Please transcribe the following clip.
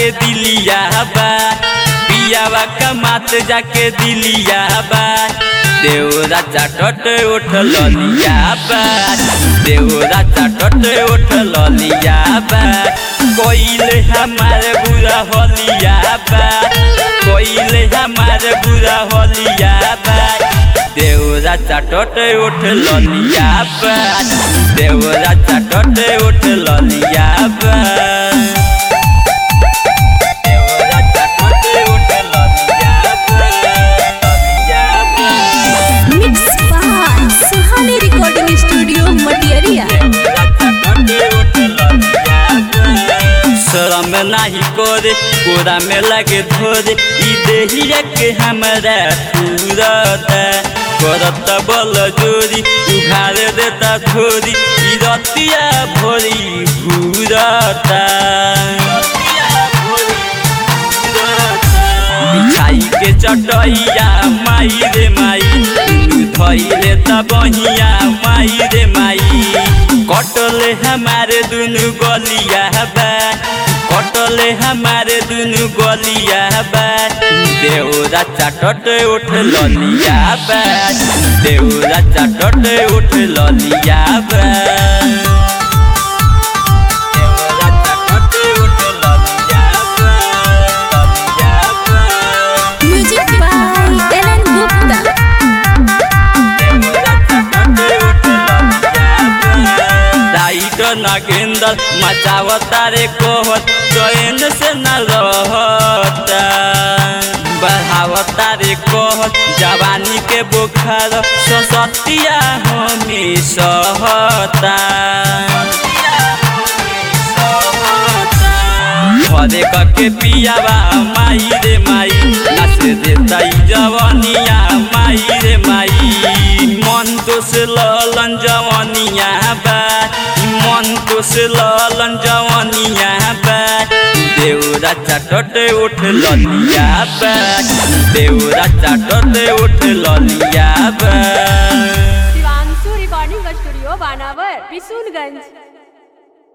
जाके दिलिया बा पियावा कमात जाके दिलिया बा देवरा चाटट उठ लिया बा देवरा चाटट उठ लिया बा कोइले हमारे बुरा होलिया बा कोइले हमारे बुरा होलिया बा देवरा चाटट उठ लिया बा देवरा चाटट उठ लिया बा देवरा चाटट उठ लिया बा लिया बा mix by Suhani recording studio Matiyariya शरम नाही करे कोरा में लगे धोरे ई देहिया के हमरा तुरता करत बल जोरी उघार देता धोरी ई रतिया भोरी घूरता बिछाई के चटैया माई रे माई धैले त बहिया माई रे माई कटले हमारे दुनु गलिया बा कटले हमारे दुनु गलिया बा देवरा चाटट उठ ललिया बा देवरा चाटट उठ ललिया बा देवरा चाटट उठ ललिया बा ललिया बा म्यूजिक बाय एलन गुप्ता राइट नागेंदर मचावता रे कोहत चैन से न रहता बढ़ावता रे कहत जवानी के बुखार ससतिया हमें सहता घरे कके पियावा माई रे माई नाच देता जवनिया माई रे माई मन तो से ललन जवनिया बा मन तो से ललन जवनिया बा देवरा चाटट उठ ललिया बा देवरा चाटट उठ ललिया बा शिवांशु रिकॉर्डिंग स्टूडियो बानावर बिशुनगंज